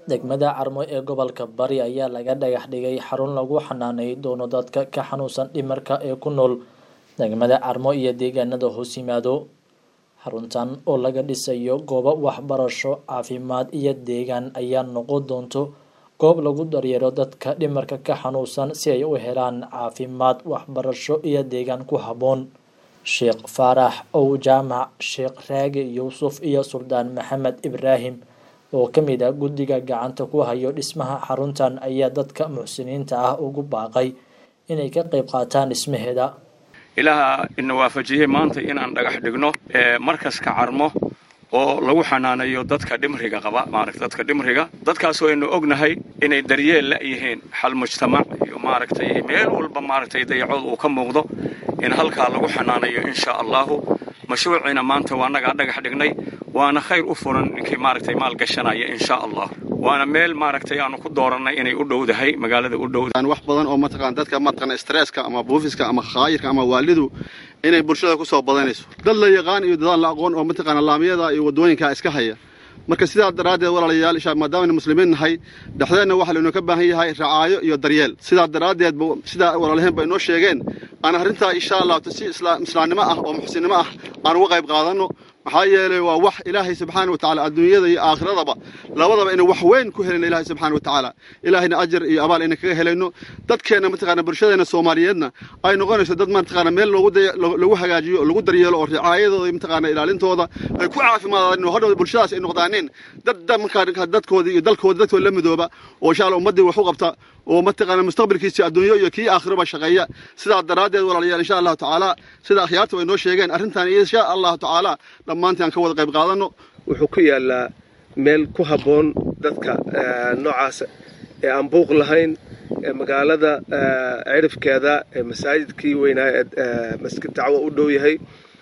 degmada carmo ee gobolka bari ayaa laga dhagax dhigay xarun lagu xanaanay doono dadka ka xanuunsan dhimarka ee ku nool degmada carmo iyo deegaanada hoos yimaado xaruntan oo laga dhisayo goobo waxbarasho caafimaad iyo deegaan ayaa noqon doonto goob lagu daryeelo dadka dhimarka ka xanuunsan si ay u helaan caafimaad waxbarasho iyo deegaan ku habboon sheekh faarax ow jaamac sheekh raage yuusuf iyo suldaan maxamed ibraahim oo ka mid ah guddiga gacanta ku hayo dhismaha xaruntan ayaa dadka muxsiniinta ah ugu baaqay inay ka qayb qaataan dhismaheeda ilaaha ina waafajiyey maanta inaan dhagax dhigno markaska carmo oo lagu xanaanayo dadka dhimriga qaba maarata dadka dhimriga dadkaasoo aynu ognahay inay daryeel la yihiin xal mujtamac iyo maaragtay meel walba maaragtay dayacood uu ka muuqdo in halkaa lagu xanaanayo insha allahu mashruuciina maanta waa nagaa dhagax dhignay waana khayr u furan ninkii maaragtay maal gashanaya insha allah waana meel maaragtay aanu ku doorannay inay u dhowdahay magaalada u dhowdahay wax badan oo mataqaan dadka mataqaan stresska ama buufiska ama khaayirka ama waalidu inay bulshada ku soo badanayso dad la yaqaan iyo dadaan la aqoon oo mataqaan laamiyada iyo wadooyinka iska haya marka sidaa daraaddeed walaalayaal isha maadaamanu muslimiin nahay dhexdeenna waxaa laynoo ka baahan yahay racaayo iyo daryeel sidaa daraaddeed sidaa walaalaheen ba inoo sheegeen aan arrintaa insha allah si islaamnimo ah oo muxsinnimo ah aan uga qayb qaadanno maxaa yeelay waa wax ilaahay subxaana wa tacala adduunyada iyo aakhiradaba labadaba inay wax weyn ku helayno ilahay subxana wa tacaala ilaahayna ajar iyo abaal ayna kaga helayno dadkeenna mataqaana bulshadeena soomaaliyeedna ay noqonayso dad mataqaana meel lagu hagaajiyo oo lagu daryeelo oo ricaayadooda mataqaana ilaalintooda ay ku caafimaadaan hadhow bulshadaas ay noqdaaneen dad markaa dadkooda iyo dalkooda dadkooda la midooba oo insha allah ummaddii wax u qabta oo mataqaana mustaqbalkiisa adduunyo iyo kii aakhiraba shaqeeya sidaa daraaddeed walaalayaal insha allahu tacaala sida akhyaarta way noo sheegeen arrintan insha allahu tacaala dhammaantii aan ka wada qayb qaadanno wuxuu ku yaallaa meel ku habboon dadka noocaas ee aan buuq lahayn ee magaalada cirifkeeda ee masaajidkii weynaa ee masjid dacwo u dhow yahay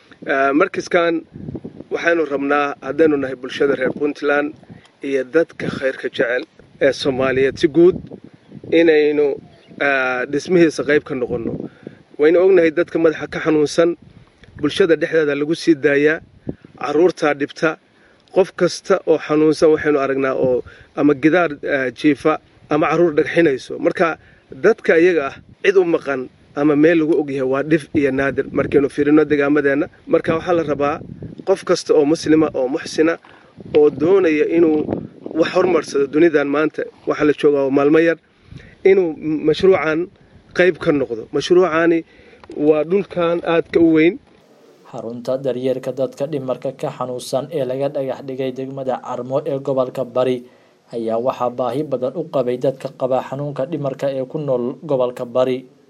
markaskan waxaynu rabnaa haddaynu nahay bulshada reer puntland iyo dadka khayrka jecel ee soomaaliyeed si guud inaynu dhismihiisa qayb ka noqonno waynu ognahay dadka madaxa ka xanuunsan bulshada dhexdeeda lagu sii daayaa carruurtaa dhibta qof kasta oo xanuunsan waxaynu aragnaa oo ama gidaar jiifa ama carruur dhagxinayso marka dadka iyaga ah cid u maqan ama meel lagu ogyahay waa dhif iyo naadir markaynu fiirino degaamadeenna marka waxaa la rabaa qof kasta oo muslima oo muxsina oo doonaya inuu wax hormarsado dunidan maanta waxaa la joogaa maalmo yar inuu mashruucan qayb ka noqdo mashruucani waa dhulkan aadka u weyn xarunta daryeelka dadka dhimarka ka xanuunsan ee laga dhagax dhigay degmada carmo ee gobolka bari ayaa waxaa baahi badan u qabay dadka qaba xanuunka dhimarka ee ku nool gobolka bari